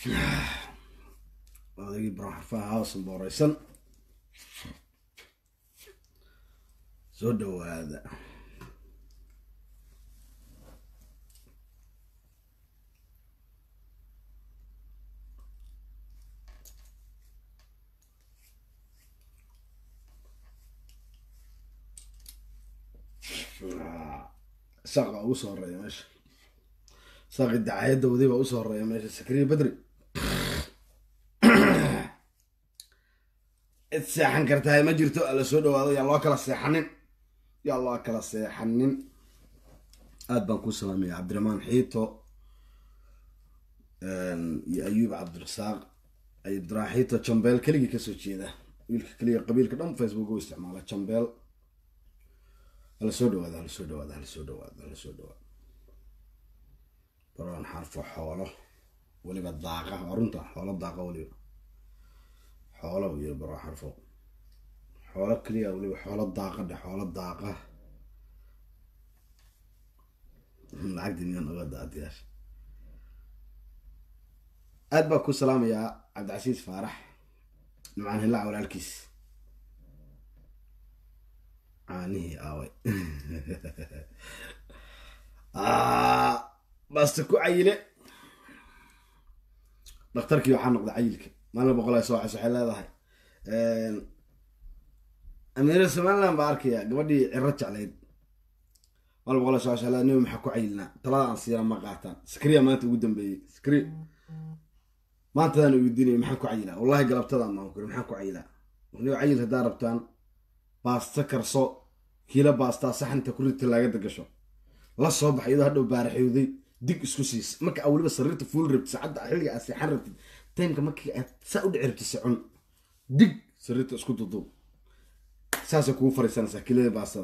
odagii barxarfaha hawsan booreysan soo dhawaada saqa ugu soo horeeya meesha saaqi dacayadda wadi baa usoo horeeya meesha sakriya bedri cid seexan kartahay ma jirto ala soo dhawaado yaa loo kala seexanin yaa loo kala seexanin aad baan ku salaamaya cabdiraxmaan xiito iyo ayuub cabdirasaaq cabdiraxmaan xiito jambeel keligii kasoo jeeda wiilka keliya qabiilka dhan facebook u isticmaala jambeel hala soo dhawaado hala soo dhawaado hala soo dhawaado hala soo dhawaado baroon xarfo xoolo weliba daaqa waa runta xoolo daaqa weliba xoolo iyo baro xarfo xoolo keliya weliba xoolo daaqa dhe xoolo daaqa lacagdi miyaan oga daadiyaasha aad baa ku salaamayaa cabdicasiis faarax nimcaan hillaac walaalkiis caanihii aaway baasta ku cayile dhakhtarkii waxaa noqday cayilka maalin boqolaa soo cas waxay leedahay amiira somaliland baa arkaya gabadhii ciro jeclayd maalin boqolaa soo cas waxay leedahay niba maxaa ku cayilnaa talada aan siira ma qaataan skriya maanta ugu dambeeyey skri maantadaan weydiinaya maxaan ku cayilaa wallahi galabtadaan maan kuri maxaan ku cayilaa niba cayil haddaa rabtaan baasta karso kiila baastaa saxanta ku rita laagada gasho la soo baxa iyadoo hadhow baaraxyooday dig isku siis marka aa weliba sariirta fuul rabtid saacadda xilliga aad seexan rabtid timeka markii aad saa u dhici rabtid socon dig sariirta isku duduub saasay kugu fariisanaysaa kilada baastada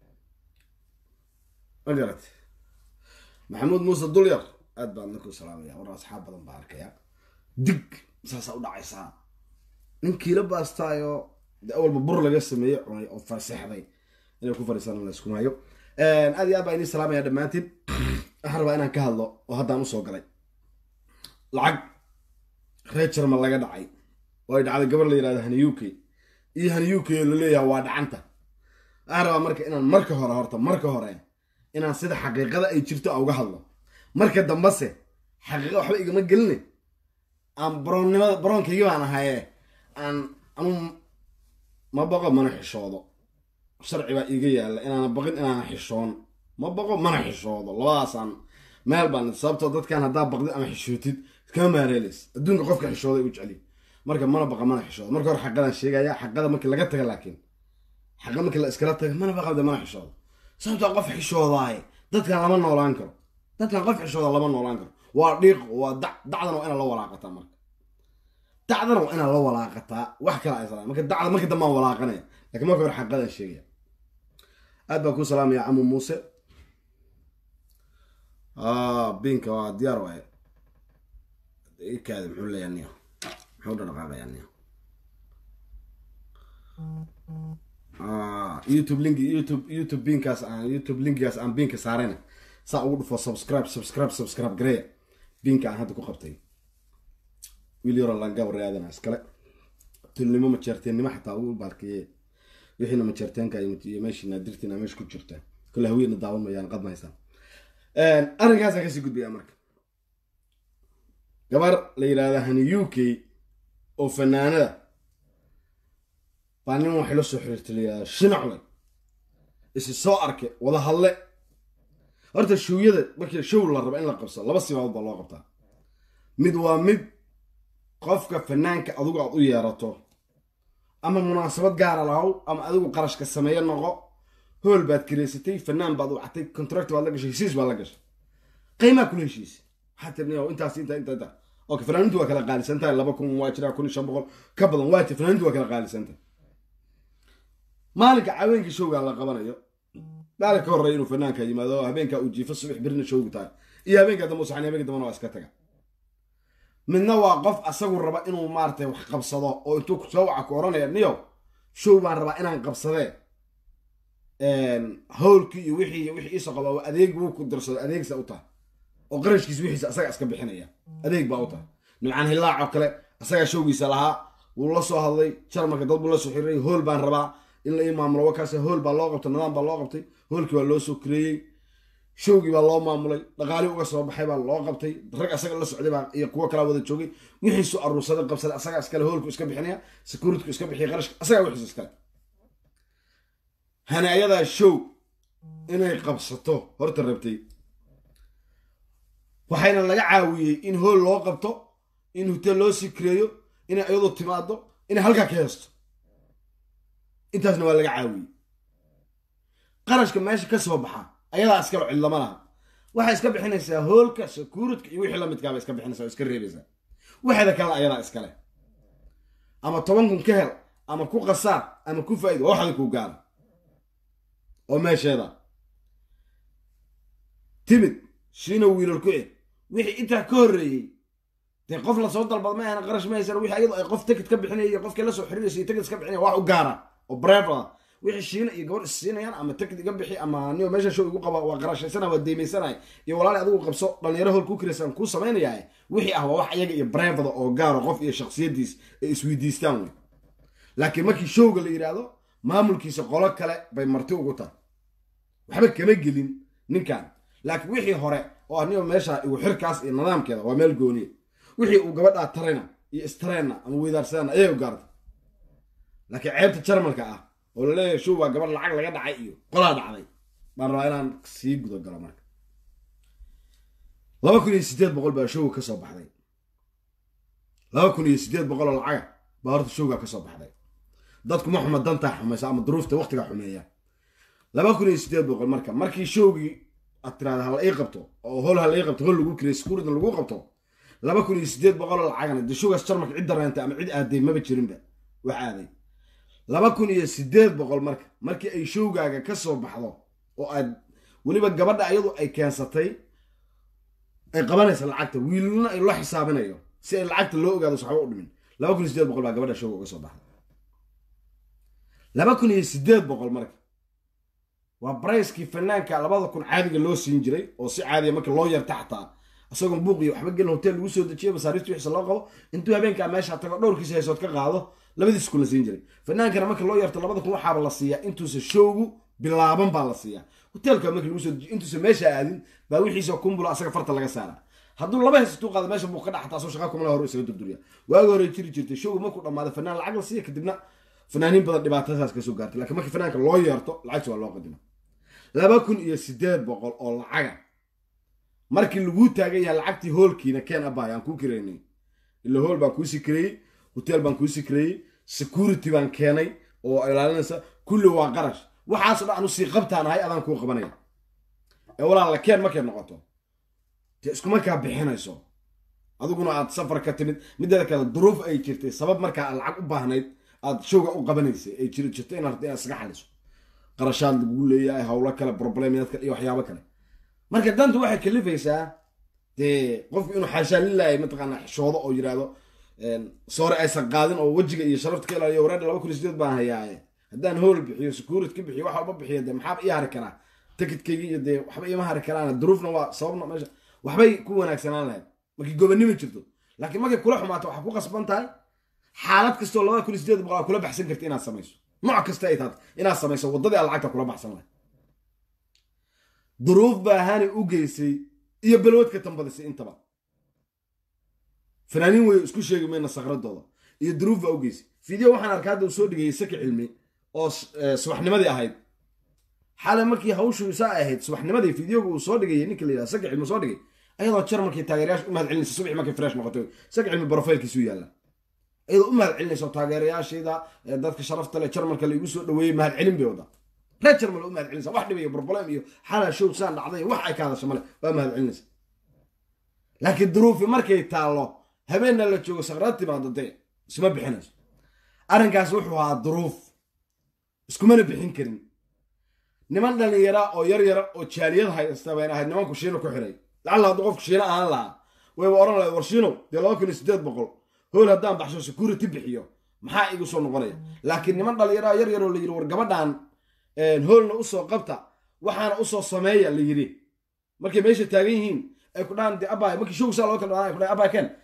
ma garat maxamuud muuse dulyar aad baan ninku salaamaya war asxaab badan baa arkaya dig saasaa u dhacaysaa nin kiila baastaayo de awalba bur laga sameeyey cunay oo faseexday inay ku fariisaan la isku maayo aad iyo aad baa idin salaamaya dhammaantiin waxaan rabaa inaan ka hadlo oo haddaan usoo galay lacag reer jarmal laga dhacay oo ay dhacday gabar la yirahdo hani u k iyo hani u k oo laleeyaha waa dhacanta waxaan rabaa marka inaan marka hore horta marka hore inaan sida xaqiiqada ay jirto a uga hadlo marka dambese xaqiiqa waxba igama geline aan baroonnimada baroonkaygi baan ahaye aan anu ma baqo mana xishoodo sharci baa iiga yaalla inaana baqin inaana xishoon ma baqo mana xishoodo labadaasaan meel baan sababtoo dadkan haddaa baqdid ama xishootid iskama maareelays adduunka qofka xishooday u jeceliy marka mana baqa mana xishoodo marka hore xaqadaan sheegaya xaqada markii laga taga laakiin xaqa markii la iskala taga mana baqabde mana xishoodo sababtoo qof xishoodaaye dadkan lama noolaan karo dadkan qof xishooda lama noolaan karo waa dhiiq waa dac dacdana waa inaad la walaaqataa marka dacdana waa inaad la walaaqataa wax kale aysa marka dacda marka dambaan walaaqanaya lakiin marka hore xaqadaan sheegaya aad baan ku salaamaya camu muuse binka waa diyaar waaye ikaada muxuu leeyaa niyo muxuu dhaqaaqayaa niyo youtube link youtube youtube binkaas aan youtube linkigaas aan binka saarayna saa ugu dhufo subscribe subscribe subscribe gareya binka aan hadda ku qabtay wiil yaro langaba raadana iskale tulnimo majeerteennimo xataa ugu baalkeeye wixiina majeerteenka iyo meeshii naadirtiina meesha ku jirta kole haweenna daawan mayaan qad mahaysaan arrinkaasaan kasii gudbaya marka gabar la yidhahda hani u k oo fanaanada baa nin waxay la soo xiriirtay la yidhahda shinacle isi soo arke wada hadle horta showyada markii show la rabo in la qabso laba sibaabood baa loo qabtaa mid waa mid qofka fanaanka adigu aad u yeerato ama munaasabad gaara lahow ama adigu qarashka sameeyo noqo hool baad kireysatay fanaan baad wactay contract baad la gashay heshiis baad la gashay qiimaa kula heshiisay waxaa tirni intaas inta inta inta okay fanaanintu waa kala qaalisan tahay laba kun waa jiraa kun iyo shan boqol ka badan waa jir fanaanintu waa kala qaalisan tahay maalinka haweenka showgaa la qabanayo maalin ka horreeya inuu fanaanka yimaado habeenkaa uu jiifo subax birina showgu tahay iyo habeenkaa dambe usaxan habeenka dambena waa iska taga midna waa qof asagu raba inuu maaratay wax qabsado oo intuu soo waca ku oranaya niyo show baan rabaa inaan qabsadee howlkii iyo wixii iyo wixii iisoo qaba adeeg buu ku dirsado adeegsa u tahay oo qarashkiisa wixiisa asaga iska bixinaya adeeg baa u tahay nimcaan hillaac oo kale asagaa showgiisa lahaa wuu la soo hadlay jarmalka dad buu la soo xiriiray hool baan rabaa in la ii maamulo wakaas hool baa loo qabtay nidaam baa loo qabtay hoolkii baa loo soo kareeyey showgii baa loo maamulay dhaqaalii uga soo baxay baa loo qabtay rag asaga la socday baa iyo kuwo kalaa wada joogay wixiisu aruursaday qabsaday asagaa iskale hoolku iska bixinaya securitku iska bixiya qarashka asagaa wixiisu iskale hanaayadaa show inay qabsato horta rabtay waxayna laga caawiyey in hool loo qabto in hotel loo sikreeyo inay iyadu timaado inay halkaa ka heesto intaasna waa laga caawiyey qarashka meesha ka soo baxa ayadaa iskalo cidlama laha waxay iska bixinaysaa hoolka securitka iyo wixii lamidkaaba iska bixinaysa oo iska reebaysaa waxeeda kale ayadaa iskale ama toban kun ka hel ama ku qasaar ama ku faa'ido waa waxda kuu gaara oo meesheeda timid shiina wiilal ku eg wixii intaa ka horreeyey dee qof lasoo dalbad ma ahna qarash ma haysan wixii ayadu ay qof tikid ka bixinaya qofkii la soo xiriiraysa iyo tikid iska bixinaya wax u gaara oo brev ah wixii shiina iyo gabadh issiinayaan ama tikid iga bixi ama niyo meesha show igu qaba waa qarashaysana waa deymaysanay iyo walaali adigu qabso dhalinyaro hool kuu kiraysan kuu samaynayaa wixii ah waa wax iyaga iyo brevada oo gaaro qof iyo shaksiyadiis ay isweydiistaan wey laakiin markii showga la yidhaahdo maamulkiisa qolo kale bay marti ugu tahay waxba kama gelin ninkan laakiin wixii hore oo anigo meesha igu xirkaas iyo nidaamkeeda waa meel gooniya wixii uu gabadhaa tarayna iyo istreenna ama weydaarsadana ayay u gaartay laakiin ceebta jarmalka ah oo laleeyahay show waa gabadh lacag laga dhacay iyo qolaa dhacday baan rabaa inaan sii gudagalo marka laba kun iyo siddeed boqol baa showga ka soo baxday laba kun iyo siddeed boqol oo lacaga baa horta showga ka soo baxday dadku ma xuma dantaa xumaysa ama duruufta waqtiga xumeeya laba kun iyo siddeed boqol marka markii showgii aad tiraada hala ii qabto oo hol hala ii qabto hol lagu kirey sekuuritan lagu qabto laba kun iyo siddeed boqol oo lacagana dee showgaas jarmalka cidda reentay ama cid aaday maba jirinba wax aaday laba kun iyo siddeed boqol marka markii ay showgaaga ka soo baxdo oo aad weliba gabadha ayadu ay keensatay ay qabanaysa lacagta wiilna ay loo xisaabinayo si ay lacagta loo ogaado saxba u dhimin laba kun iyo siddeed boqol baa gabadha showga uga soo baxday laba kun iyo siddeed boqol marka waa bricekii fanaanka labada kun caadiga loo siin jiray oo si caadiya marka loo yarta xataa isagoon buuqiyo waxba gelin hotel lagu soo dejiyo masaariifta wixiisa loo qabo intuu habeenkaa meesha tago dhowrkiisa haysood ka qaado labadiis kun la siin jiray fanaankana marka loo yarto labada kun waxaaba la siiyaa intuusa showgu bilaaban baa la siiyaa hotelka marka lagu soo dejiyo intuusa meesha aadin baa wixiisa kumbula asaga farta laga saara hadduu laba haysatuu qaado meesha buu ka dhaxtaa asoo shaqa kumala hore isaga durduriya waagi hore jiri jirtay showgu markuu dhammaado fanaan lacag la siiya kadibna fanaaniin badan dhibaatadaas kasoo gaartay lakiin markii fanaanka loo yeerto lacagta waa loo qadima laba kun iyo siddeed boqol oo lacaga markii laguu taagan yahay lacagtii hoolkiina keen abay aan kuu kireynay ila hool baan kuu sikreeyey hotel baan kuu sikreeyey security baan keenay oo ilaalinaysa kulli waa qarash waxaasoo dhan anu sii qabtaan ahay adaan kuu qabanaya ee walaala keen markay noqoto dee iskumarkaa bixinayso adiguna aad safar ka timid mideeda kale duruuf ay jirtay sabab markaa aad lacag u baahnayd aad showga u qabanaysay ay jiri jirto inaad inaad iskaga xaliso qarashaad lagu leeyahay howlo kale problemyad kale iyo waxyaabo kale marka dantu waxay kalifaysaa dee qofku inuu xaashaa lilahay mataqaana xishoodo oo yidhaahdo soore aysan qaadin oo wejiga iyo sharafta ka ilaaliyo wareedha laba kun iyo sideed baan hayaaye haddaan hool bixiyo securit ka bixiyo wax walba bixiyo dee maxaaba ii hari karaa tikidkaygi iyo dee waxba iima hari karaan duruufna waa sababna meesha waxbay ku wanaagsanaan lahayd markii gobonnimo jirto laakiin markay kula xumaato waxaa ku qasban tahay xaalad kastoo labada kun iyo sideed boqol aa kula baxsan karta inaad samayso nooc kasta ay tahay inaad samayso waddadii aad lacagta kula baxsan lahayd duruuf baa hani u geysay iyo balwad ka tambadisay intaba fanaaniin wey isku sheegi mayna sakradooda iyo duruuf baa u geysay fideo waxaan arkaa hadda uu soo dhigayay saki cilmi oo subaxnimadii ahayd xalay markii hawshu saa ahayd subaxnimadii fideoga uu soo dhigayay ninka la yidhaha saki cilmi soo dhigay ayadoo jarmalkii taageerayaasha u mahad celinaysa subaxi markay fresh noqotay saki cilmi brofailkiisuu yaalla iyadoo u mahad celinaysa taageerayaashayda dadka sharafta leh jarmalka la igu soo dhaweeyey mahad celin bay wada reer jarmal u mahad celinaysa wax dhibayo problem iyo xalaa show saan dhacday wax ay ka hadasha male waa mahad celinaysa laakiin duruufi markay taallo habeenna la joogo sakraad timaado dee isma bixinayso arrinkaas wuxuu ahaa duruuf iskumana bixin karin niman dhallinyara oo yar yara oo jaaliyad haysta bayn ahayd nimanku shiino ku xiray lacalla hadduu qofku shiino ahaan lahaa wayba odhan lahayd war shiino dee laba kun iyo siddeed boqol hool haddaan baxsho security bixiyo maxaa igu soo noqonaya laakiin niman dhallinyara yar yaroo la yidhi war gabadhan hoolna usoo qabta waxaana usoo sameeya la yidhi markay meesha taagan yihiin ay ku dhahaan de abay markii show saa loo kala dhaaan ay ku dhahan abay ken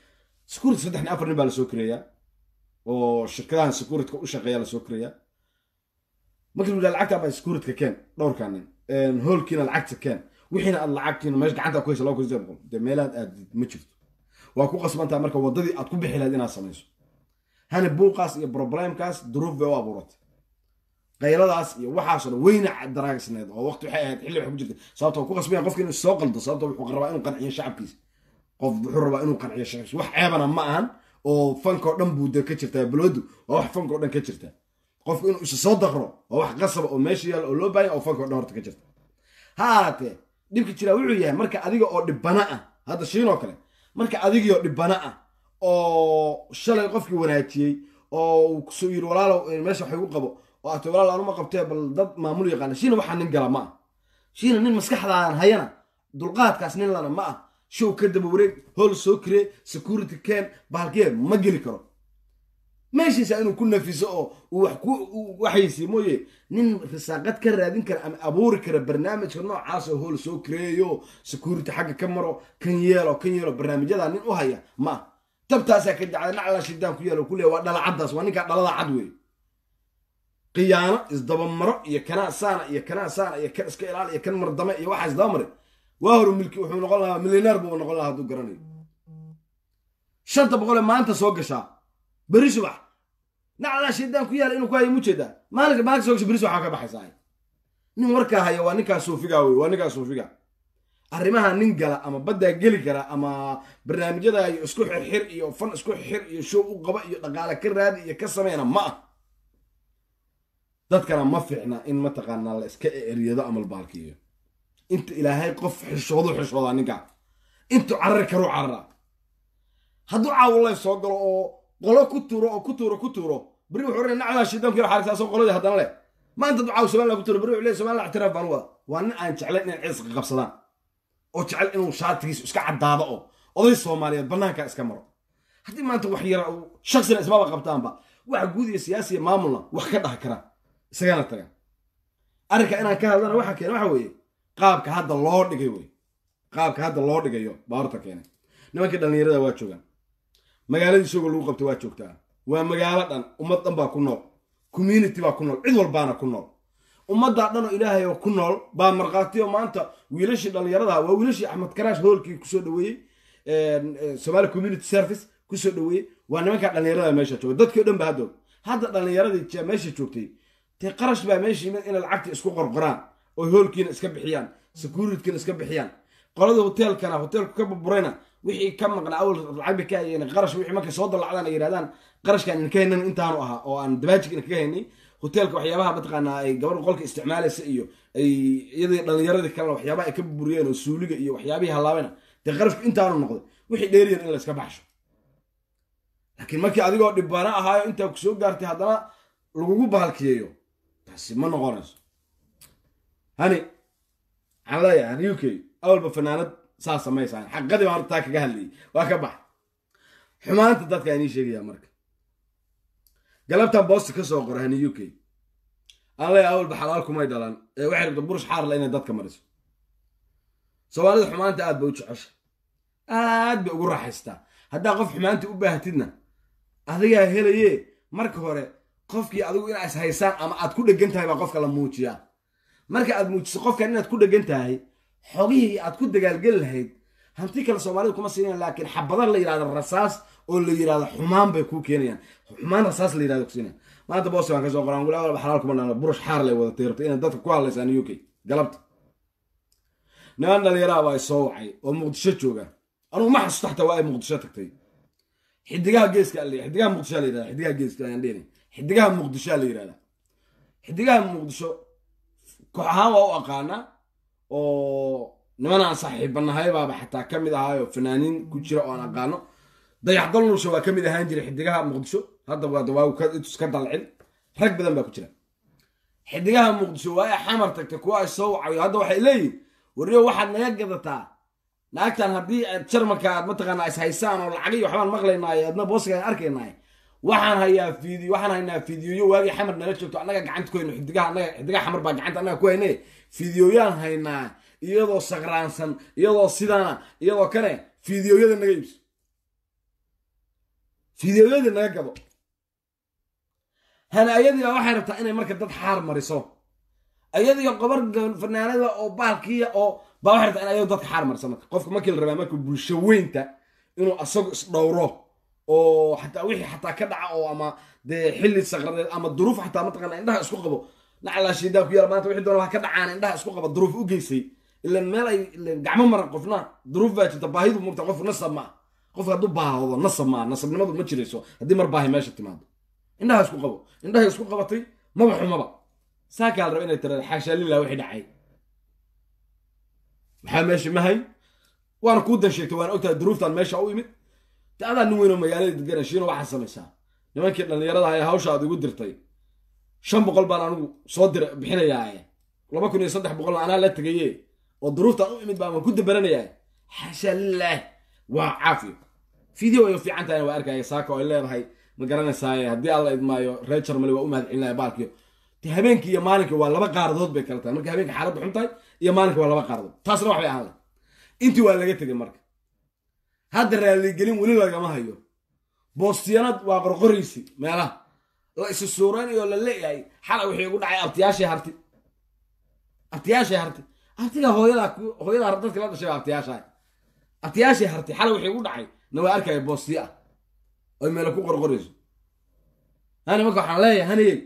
security saddex nin afar nin baa lasoo kireeyaa oo shirkadahan securityka u shaqeeya lasoo kireeyaa markii lu yidhaha lacagta baa securityka keen dhowrkaa nin hoolkiina lacagta keen wixiina aad lacagtiina meesha gacanta ku haysa laba kun sideed boqol dee meelaad aadid ma jirto waa ku qasbantaa marka waddadii aad ku bixi lahayd inaad samayso hani buuqaas iyo problemkaas duruuf bay u abuuratay qayladaas iyo waxaasoo dhan weyna daraagisneed oo waqti waxay ahayd xilli wax ku jirta sababto ku qasbaya qofka inuu soo qaldo sababto wuxuu rabaa inuu qanciyo shacabkiisa qof wuxuu rabaa inuu qanciyo shacabkiisa wax ceebana ma ahan oo fankoo dhan buu de ka jirtaa baloodu waa wax fankoo dhan ka jirta qofku inuu isa soo daqro waa wax qasaba oo meesha yaalla oo loo baahanya oo fankoo dhan horta ka jirta ha ahaatee dhibka jiraa wuxuu yahay marka adiga oo dhibana ah hadda shiinoo kale marka adigiioo dhibana ah oo shalay qofkii wanaajiyey oo uu kusoo yiri walaalow meesha wax igu qabo oo aata walaal anuma qabtee bal dad maamul yaqaana shiina waxaa nin gala ma ah shiina nin maskaxdaadan hayana dulqaadkaas nin lana ma ah show ka daba wareeg hool soo kiree security ken bahalkee ma geli karo meeshiisa inuu ku nafiso oo uu wax ku waxaysi mooye nin risaaqad ka raadin kara ama abuuri kara barnaamijka noocaas oo hool soo kireeyo security xagga ka maro kan yeelo kan yeelo barnaamijyada nin u haya ma ah tabtaasaa ka jacday nacla shidaan ku yeelo ku leeya waa dhalacaddaas waa ninkaa dhalada cad wey khiyaano isdabamaro iyo kanaa saana iyo kanaa saana iyo kan iska ilaal iyo kan mardame iyo waxaa isdabamare waa horu milki wuxuu noqon lahaa milyaneer buu noqon lahaa hadduu garanayo shanta boqol ee maanta soo gashaa beri subax naclaa shaydaan ku yaala inuu ku hayo mujeedaa maalinka maalinka soo gasha beri subax waa ka baxaysaa nin warkaa haya waa ninkaa suufiga wey waa ninkaa suufiga arrimaha nin gala ama baddaa geli kara ama barnaamijyada iyo isku xirxir iyo fan isku xir iyo show u qaba iyo dhaqaale ka raadi iyo ka sameyna ma ah dadkana ma fiicna in mataqaanaa la iska eryado ama la baalkiiyo inta ilaahay qof xishoodu xishoodaa ninkaa intuu carari karuu cararaa hadduu caawulay soo galo oo qolo ku tuuro oo ku tuuro ku tuuro beri wuxuu oranaya naclaa shiidaanku yar xaarisa asoo qoladii haddana leh maanta hadduu caaw somaliland ku tuuro beri wuxuu leeyahy somaliland ictiraaf baan wada waa nin aan jeclayn inay ciiska qabsadaan oo jecel inuu shaatigiisu iska caddaado oo oday soomaaliyeed bannaankaa iska maro haddii maanta wax yara shaksina ismaba qabtaanba waxa guud iyo siyaasiya maamulna wax ka dhaha karaan isagana taga arrinka inaan ka hadlana waxa keena waxa weeye qaabka hadda loo dhigay wey qaabka hadda loo dhigayo baa horta keenay nimankii dhallinyarada waa joogaan magaaladii isagoo lagu qabtay waa joogtaa waa magaalo dhan ummad dhan baa ku nool community baa ku nool cid walbaana ku nool ummaddaa dhan oo ilaahay oo ku nool baa markhaatiyo maanta wiilashii dhallinyarada waa wiilashii axmed karaash hoolkii kusoo dhaweeyey somali community service kusoo dhaweeyey waa nimankaa dhallinyarada meesha jooga dadkii o dhan ba haddoog hadda dhallinyaradii meesha joogtay dee qarash baa meesha yimid inay lacagtii isku qorqoraan oo hoolkiina iska bixiyaan securitykiina iska bixiyaan qolada hoteelkana hoteelku ka burburayna wixii ka maqnaa awal lacag bay ka hayeen qarash wixii markay soo dalacdaan ay yidhahdaan qarashkaan inka haynan intaanu ahaa oo aan dabaajig inkaga haynay hoteelka waxyaabaha mataqaanaa ay gabadha qolka isticmaalaysa iyo ay iyadii dhallinyaradii kalena waxyaabaha ay ka burburiyeen oo suuliga iyo waxyaabihii halaabena dee qarashku intaanu noqday wixii dheeriyan in la iska baxsho laakiin markii adigoo dhibbaana ahaayo intaa ku soo gaartay haddana lagugu bahalkiyeeyo taasi ma noqonayso hani waxaan leeyahay hani u k awalba fanaanad saa samaysaan xaqadii baan hortaa kaga hadlayay waa ka bax xumaanta dadka inii sheegaya marka galabtan boosta ka soo qora hani u k aan leeyahay awalba xalaal kumay dhalan ee waxay rabta burush xaarla inay dadka mariso soomaalida xumaanta aad bay u jecesha aad bay ugu raaxaystaa haddaa qof xumaanta u baahatidna adigaa helaye marka hore qofkii adigu inaa is haysaan ama aad ku dhegan tahay baa qofka la muujiyaa marka aad muujiso qofkan inaad ku dhegan tahay xogihii aad ku dagaalgeli lahayd hanti kale soomaalida kuma siinayan laakiin xabada la yidhahdo rasaas oo la yidhahdo xumaan bay kuu keenayaan xumaan rasaas la yidhahdo kusiinayan maanta boos baan ka soo qoraan wala walba xalaal kuma dhana burush xaar lay wadatay rabta inaad dadka ku hadlaysaan u k galabta niman dhalinyaraha baa soo wacay oo muqdisho jooga anugu ma xasuusto xataa waa ay muqdisho tagtay xidigaha geeska la xidigaha muqdisho la yirahda xidigaha geeska ayaan dhehni xidigaha muqdisho la yirahda xidigaha muqdisho koox ahaan waa u aqaanaa oo nimanaan saaxiibanahay baaba xataa ka mid ahaayo fanaaniin ku jira oo aan aqaano dayaxdal nulsha waa ka mid ahaan jiray xidigaha muqdisho hadda waa waa ka dalcin rag badan baa ku jira xidigaha muqdisho waa ay xamar tagtay kuwa ay soo wacayo hadda waxay leeyihin warriyo waxaad naga gadataa naagtan haddii aad jarmalka aad mataqaanaa is haysaan oo lacag iyo waxbaan maqlaynaayo adna booska aan arkaynaayo waxaan hayaa fiidiyo waxaan haynaa fiidiyoyo waagii xamar nala joogto annaga gacanta ku hayno xidigaha annaga xidigaha xamar baa gacanta annaga ku hayne fiidiyoyaan haynaa iyadoo sakraansan iyadoo sidaana iyadoo kane fiidiyoyada naga iibso fideoyadii naga gado hana ayadiiba waxay rabtaa inay marka dad xaar mariso ayadiiyo qobar fanaanada oo baalkiya oo baa waxay rabtaa in ayadu dadka xaar mariso marka qofka markii la rabaa marka bulsho weynta inuu asagu isdhowro oo xataa wixii xataa ka dhaca oo ama dee xilli saqradeed ama duruuf xataa mataqaana indhaha isku qabo naclaashiidaa ku yaala maanta wixii doona ha ka dhacaan indhaha isku qaba duruuf u geysay ilan meel ay gacmo maran qofna duruuf baa jirta baahidu mugta qofku nasab ma qofka hadduu baahdo nasab maa nasabnimadu ma jirayso haddii mar baahi meesha timaado indhaha isku qabo indhahay isku qabatay maba xumaba saakaa la raba inay tira xaashaa lillah wixii dhacay maxaa meesha mahay waana kuu dan sheegtay waana ogtahay duruuftan meesha u imid de adaa nin weynoo magaalada degana shiino waxaa samaysaa nimankii dhallinyarada ee hawsha aad igu dirtay shan boqol baan anigu soo dira bixinayaaye laba kun iyo saddex boqolna anaa la tegaye oo duruuftan u imid baan waan ku dabaranayaa xaashaa lilaah waa caafiyo video ay fiican tahayna waa arkaya saaka oo ay leedahay ma garanaysaaye haddii alla idmaayo reer jarmali waa u mahad celinaya baalkiyo de habeenkii iyo maalinka waa laba qaaradood bay kala tahay marka habeenka xaaladdu xun tahay iyo maalinka waa laba qaaradood taasna wax bay ahaan lahay intii waa laga tegay marka hadda raaligelin weli lagama hayo boostiyanad waa qorqoraysi meelaha la isu suuraynayo la leeyahay xalay wixii ugu dhacay abtiyaashii harti abtiyaashii harti abtiga hooyadaa hooyadaa dadka la dhashay abtiyaashaa abtiyaashii harti xalay wixii ugu dhacay na waa arkaya boostiya ah oy meelo ku qorqorayso hani marka waxaan leeyahay haniyey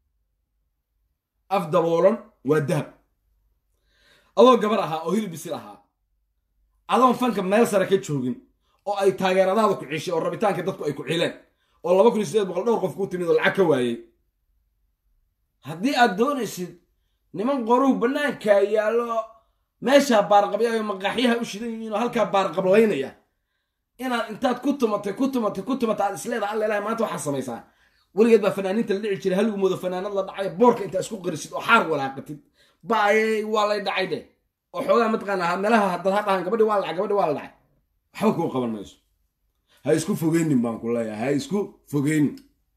af daboolan waa dahab adoo gabar ahaa oo hilib bisil ahaa adoon fanka meel sare ka joogin oo ay taageeradaada ku cishay oo rabitaanka dadku ay ku cileen oo laba kun iyo sideed boqol dhowr qof kuu timid oo lacag ka waayey haddii aad doonaysid niman qoruhu bannaankaa yaallo meeshaa baarqabyayo maqaaxyaha u shidan yihiin oo halkaa baarqablaynaya inaad intaad ku tumatay ku tumatay ku tumatay aad isleedaha alla ilahay maanta waxaa samaysaa weligeed baa fanaaniinta la dhici jiray haligu moodo fanaanad la dhacay boorka intaa isku qarisid oo xaar walaaqatid baayey waa lay dhacay de oo xoogaa mataqaanaa meelaha haddaad ha dhahan gabadhi waa la dhacay gabadhi waa la dhacay waxba kuu qaban mayso ha isku fogeynin baan ku leeyahay ha isku fogeynin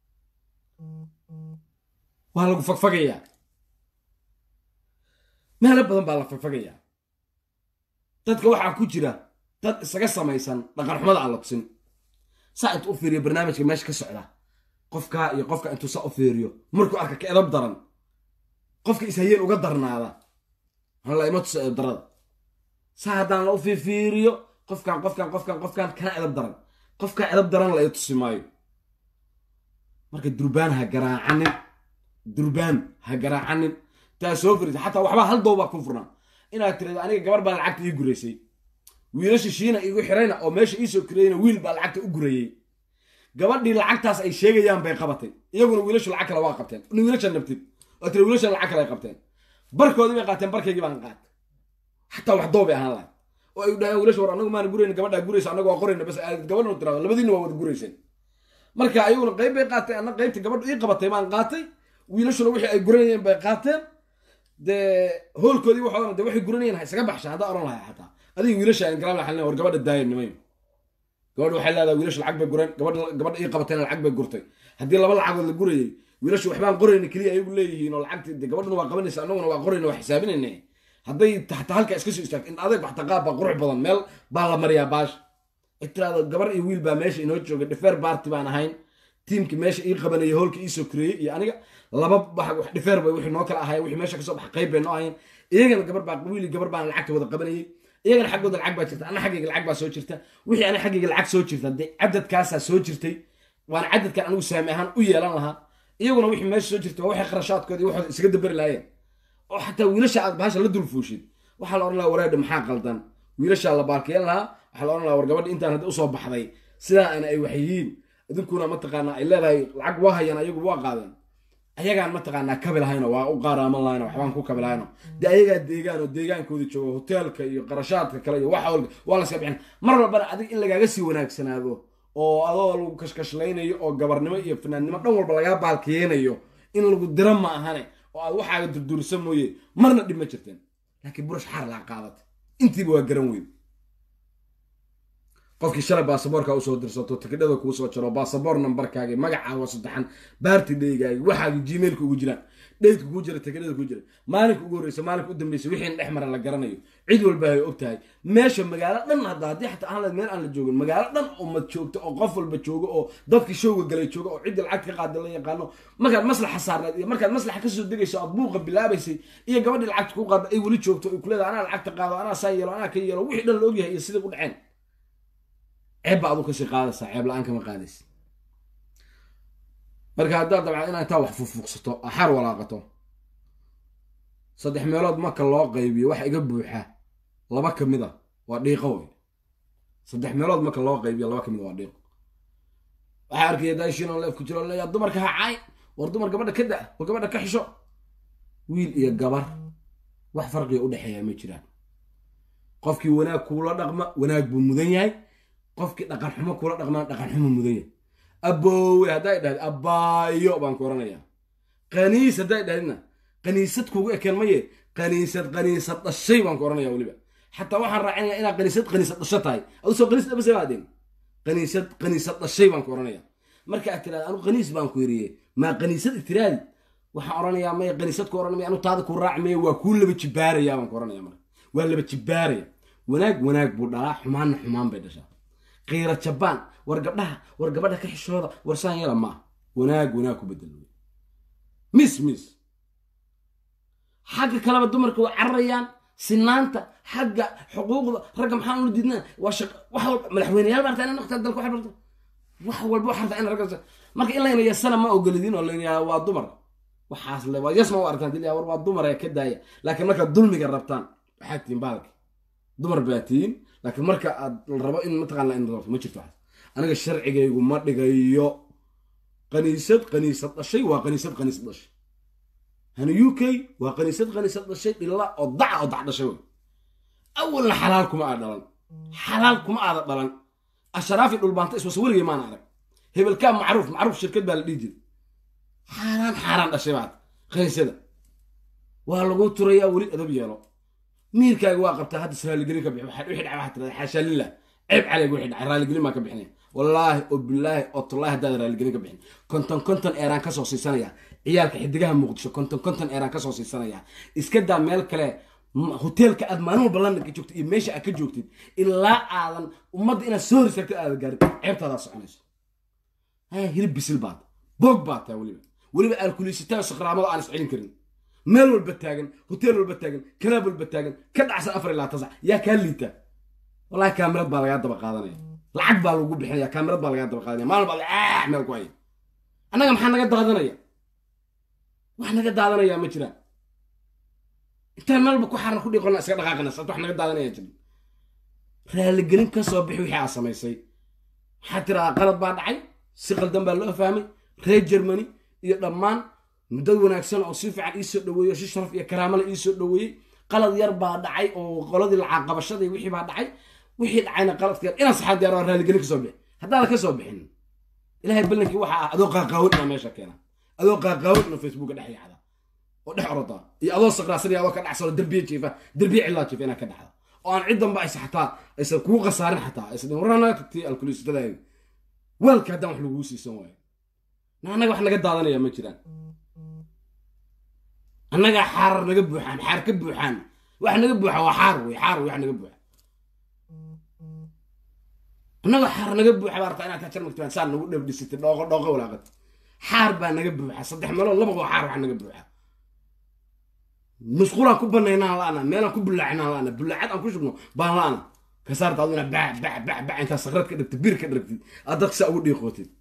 waa lagu fagfagayaa meelo badan baa la fagfagayaa dadka waxaa ku jira dad isaga samaysan dhaqan xumada aan la tusin saa intu u fiiriyo barnaamijka meesha ka socda qofkaa iyo qofka intuu saa u fiiriyo markuu arka ka edab daran qofka ishayeen uga darnaada hala ima tuso edab darada saa haddaan la u fiifiiriyo qofkan qofkan qofkan qofkan kana edab daran qofkaa edab daran la i tusi maayo marka durbaan ha garaacanin durbaan ha garaacanin taa soo firisa xataa waxbaa hal dowbaa ku furnaa inaad tirado aniga gabar baa lacagta ii guraysay wiilasha shiina igu xirayna oo meesha iisoo kirayna wiil baa lacagta u gurayey gabadhii lacagtaas ay sheegayaan bay qabatay iyaguna wiilashu lacag kale waa qabteen in wiilasha nabtid oo tiri wiilashan lacag kale ay qabteen barkoodii bay qaateen barkaygii baan qaatay xataa wax doob bay ahaan lahay oo ay dhaheen wiilasha war anagu maana gurayna gabadhaa guraysa anagu waa qorayna bas aad gabadhan u tirado labadiina waa wada gurayseen marka ayaguna qayb bay qaateen anna qaybtii gabadha ii qabatay baan qaatay wiilashuna wixii ay guranayeen bay qaateen dee hoolkoodii waxoodan de waxay guranayeen ha isaga baxsha haddaa oran lahay xataa adiga wiilasha aan garaab laxalin war gabadha daaya nimayo gabadha waxay leedahay wiilasha lacag bay gureen gabadha gabadha ii qabateen lacag bay gurtay haddii laba lacagood la gurayay wiilashu waxbaan qorayna keliya ayagu leeyihiin oo lacagti de gabadhuna waa qabanaysa annaguna waa qorayna waa xisaabinayna hadday taxta halka iska soo istaagto in adeeg waxta qaab baa qurux badan meel baa la mariyaa baash tiraado gabar iyo wiil baa meesha inoo jooga dhifeer baarti baan ahayn tiimki meesha ii qabanaya hoolka iisoo kureeyey iyo aniga laba wax dhifeer bay wixii noo kala ahayen wixii meesha kasoo bax qayb bay noo ahayn iyagana gabar baa wiil iyo gabar baan lacagta wada qabanayay iyagana xaggooda lacag baa jirta ana xaggayga lacag baa soo jirta wixii ana xaggayga lacag soo jirta dee cadadkaasaa soo jirtay waana cadadkan anigu saami ahaan u yeelan lahaa iyaguna wixii meesha soo jirta waa waxay kharashaadkooda iyo waxooda isaga dabari lahaayeen oo xataa wiilasha aad bahasha la dulfuushid waxaa la odhan lahaa wareedha maxaa qaldan wiilashaa la baarkeen lahaa waxaa la odhan lahaa war gabadha intaan hadda usoo baxday sidaa ana ay waxyihiin idinkuna mataqaanaa ay leedahay lacag waa hayaan ayagu waa qaadeen ayagaan mataqaanaa kabi lahayno waa u qaaraaman lahayno waxbaan ku kabi lahayno dee ayagaa deegaan oo deegaankooda jooga hoteelka iyo qarashaadka kale iyo waxa walba waa la iska bixin mar walbana adig in lagaaga sii wanaagsanaado oo adoo lagu kashkashlaynayo oo gabarnimo iyo fanaannimo dhan walba lagaa baalkiyeynayo in lagu dira ma ahane oo aad waxaaga durdurisa mooye marna dhib ma jirteen laakiin burash xaar laa qaadatay intiiba waa garan weyn qofkii shalay baasaboorka usoo dirsato tikidhada kuu soo jaro baasaboor nambarkaagi magacaaga saddexan baarti dheygaagi waxaagi gmailka ugu jiraan dheydka kuu jira tegadhada kuu jira maalinka ugu horreysa maalinka u dambeysa wixii dhex mara la garanayo cid walba ay og tahay meesha magaalo dhan hadda haddii xataa aan la meel aan la joogin magaalo dhan ummad joogto oo qof walba joogo oo dadkii showga galay joogo oo cidda lacag ka qaada la yaqaano markaad maslaxa saarneed iyo markaad maslaxa kasoo degayso aad buuqa bilaabaysay iyo gabadhii lacagta ku qaada ay weli joogto ay kuleedahay anaa lacagta qaado anaa saa yeelo anaa ka yeelo wixii dhan la ogyahay iyo sidai u dhaceen ceeb baa adu kasii qaadaysaa ceeb la-aan kama qaadaysa marka haddaad dabcan inaa intaa wax fuufuuqsato axaar walaaqato saddex meelood marka loo qaybiyo waxa iga buuxa laba ka mid a waa dhiiqo wey saddex meelood marka loo qaybiyo laba ka mid a waa dhiiqo waxaa arkaya daashin oo leef ku jiro leeyaa dumarka ha caay war dumar gabadha ka da war gabadha ka xisho wiil iyo gabar wax farqiga udhexeeya ma jiraan qofkii wanaag kuula dhaqma wanaag buu mudan yahay qofkii dhaqan xumo kuula dhaqmana dhaqan xumo mudan yahay aboowe hadday dhahd abbaayo baan ku oranayaa qaniis hadday dhahdna qaniisad kugu ekeen maye qaniisad qaniisad dhashay baan ku oranaya weliba xataa waxaan raacinaya inaad qaniisad qaniisad dhasho tahay adusoo qaniis dhabase baadeen qaniisad qaniisad dhashay baan ku oranaya marka aad tirahda anu qaniis baan ku yiriye maa qaniisad itiraadi waxaan oranayaa maya qaniisad ku oranamaya anu taada ku raaci maya waa kuu laba jibaaraya baan ku oranaya marka waa laba jibaaraya wanaag wanaag buu dhalaa xumaanna xumaan bay dhashaa qiira jabaan war gabdhaha war gabadha ka xishooda war saan yala maa wanaag wanaag ku bedel wey mis mis xagga kaleba dumarka way cararayaan sinaanta xagga xuquuqda ragga maxaan ula diidnaa waa shaq wax walba madaxweyneyaal baa rabtaa inay noqotaa dalka waxay barto wax walba waxaa rabtaa in ragga marka in layna yasana ma ogolidin oo layna waa dumar waxaas le waa yas ma u arkaan dilyaa war waa dumar ee ka daaya laakiin markaad dulmiga rabtaan waxaad tihiin baalki dumar baa tihiin laakiin marka aad la rabo in mataqaana in ma jirto waxaas aniga sharcigaygu ma dhigayo qaniisad qaniisad dhashay waa qaniisad qaniisad dhashay hani u k waa qaniisad qaniisad dhashay dhilla oo daca oo dac dhashay wey awalna xalaal kuma aada dhalan xalaal kuma aada dhalan asharaafi dhulbaanta iswasa weligay maana arag hebelkaa macruuf macruuf shirkad baa la dhihi jiray xaaraan xaaraan dhashay baad qaniisada waa lagu turayaa weli adab yeelo miirkaaga waa qabtaa hadda raaligelin ka bixi wixii dhacay waxaa tirada xaashaa lillah ceeb calayga wixii dhacay raaligelin baan ka bixinaya wallaahi oo bilaahi oo tullaahi haddaad raaligelin ka bixin konton konton eeraan kasoo siisanaya ciyaalka xidigaha muqdisho konton konton eeraan kasoo siisanaya iska daa meel kale hoteelka aad maalin walba london ka joogtid iyo meesha aad ka joogtid ilaa aadan ummadda inaad soo risagtid aada gaarid ceebtaadaa soconayso haya hilib bisil baad boog baad tahay weliba weliba alkuliisitaa sakraamada aan is celin karin meel walba taagan hoteel walba taagan kalaab walba taagan ka dhacsan afar ilaa tasac yaa kaa liita wallahi kaamirad baa lagaa daba qaadanaya lacag baa lagu bixinaya kaamirad baa lagaa daba qaadanaya maalin baa ah meel ku haya annaga maxaa naga daadanaya wax naga daadanaya ma jiraan intaan meel walba ku xaran ku dhiiqona iska dhaqaaqana sabta wax naga daadanaya jirin raaligelin ka soo bixi wixii aad samaysay waxaa tiraa qalad baa dhacay si qaldan baa loo fahmay reer germany iyo dhammaan muddad wanaagsan oo si fiican iisoo dhaweeyey oo si sharaf iyo karaamala iisoo dhaweeyey qalad yar baa dhacay oo qoladii lacaqabashadii wixii baa dhacay wixii dhacayna qaladka yar inaan saxaad diyaar raaligelin kasoo bixi haddaada ka soo bixin ilahay ballankii waxa ah adoo qaaqaawin ina meesha keena adoo qaaqaawin ina facebooka dhex yacda oo dhex orada iyo adoo saqraasan iyo adoo ka dhacsano derbiye jiifa derbiye cillaa jiifa inaad ka dhacda oo aan ciddanba aysa xataa aysan kugu khasaarin xataa aysan warana tagtay alkuliisatadaadi waalka haddaan wax laguu siisan waayo annaga wax naga daadanaya ma jiraan annagaa xaarar naga buuxaan xaar ka buuxaan wax naga buuxa waa xaar wey xaar wey wax naga buuxa annaga xaar naga buuxa baa rabtaa inaad kajar magtibaan saa nagu dhabdhisatay dhooqo dhooqo walaaqat xaar baa naga buuxa saddex meelood laba waa xaar wax naga buuxa musqulaan ku banaynaan la'ana meelaan ku bullaacinaan la'ana bullaacad aan ku shubno baan la'ana ka saarta aduna bac bac bac bac intaa sakrad ka dhigtid bir ka dhigtid aad dadka saa ugu dhiiqootid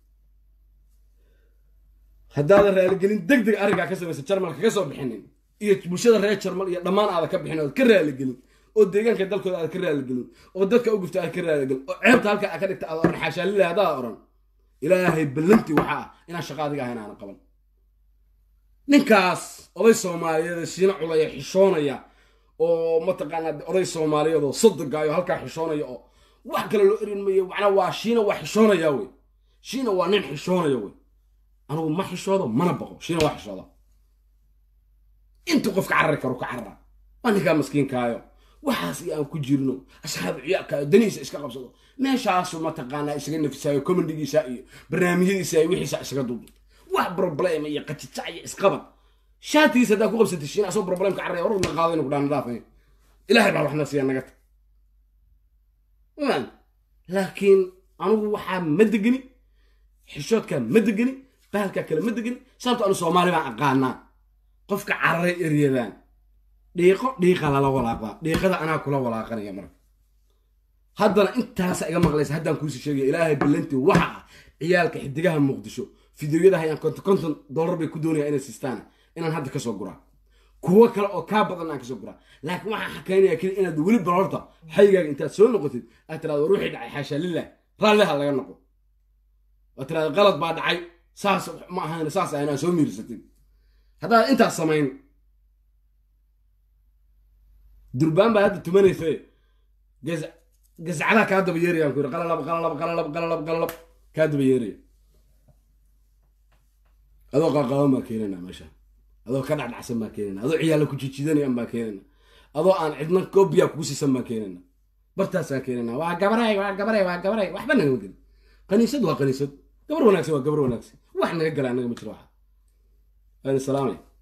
haddaadan raaligelin deg deg arrinkaa ka samaysa jarmalka ka soo bixinin iyo bulshada reer jarmal iyo dhammaan aada ka bixin ood ka raaligelin oo deegaanka dalkooda aad ka raaligelin oo dadka u gufta aad ka raaligelin oo ceebta halka aad ka dhigta aad oran xaashaalila haddaad oran ilaahay ballantii waxaa ah inaan shaqa adiga ahayn aanan qaban ninkaas oday soomaaliyeed shiina culaya xishoonaya oo mataqaanaa oday soomaaliyeed oo sodogaayo halkaa xishoonaya oo wax kale loo erin mayo macnaa waa shiina waa xishoonaya wey shiina waa nin xishoonaya wey anigu ma xishoodo mana baqo shiina waa xishooda intuu qofka carari karo ka carara waa ninkaa maskiinkaayo waxaas iyo aan ku jirno asxaabu ciyaalkaayo danihiisa iska qabsado meeshaasu mataqaanaa isaga nafisaayo comedigiisa iyo barnaamijyadiisa iyo wixiisa isaga duudu wax problema iyo qajijac iyo isqabad shaatigiisa haddaa ku qabsatay shiin asoo problemka carraya warna qaado inu ku dhaan dhaafay ilaahay baa waxna siiya naga tag maan laakiin anugu waxaa ma degeni xishoodkaa ma degeni bahalkaa kale ma degeni sababto anu soomaali baan aqaanaa qofka cararay eryadaan dhiiqo dhiiqa lala walaaqdaa dhiiqada anaa kula walaaqanaya marka haddana intaasa iga maqlaysa haddaan kuusii sheegaya ilaahay ballantii waxa ah ciyaalka xidigaha muqdisho fideoyada hayaan konton konton dollar bay ku doonayaan inay siistaan inaan hadda kasoo guraa kuwo kale oo kaa badan aan kasoo guraa laakiin waxaan xakaynaya keli inaad weli balorta xaygaaga intaad soo noqotid aad tirahdo war wixii dhacay xaashaa lilah raalliha laga noqo waad tirahdo qalad baa dhacay saas ma ahayn saas ahayn aan soo miirsatid haddaad intaas samayn durbaan baa hadda tumanaysa gaz gazcadaha kaa daba yeerayaan ku yidhi qalalab qalalab qalalab qalalab qalalab kaa daba yeeraya adoo qaaqaaban baa keenana meesha adoo ka dhacdhacsan baa keenana adoo ciyaalla ku jijidanayaan baa keenana adoo aan cidna koobiya kugu siisan baa keenana bartaasaan keenana waa gabaray waa gabaray waa gabaray waxba nagama gelin kaniisad waa kaniisad gabar wanaagsan waa gabar wanaagsan wax naga gala anaga ma jiro waxa ayna salaamay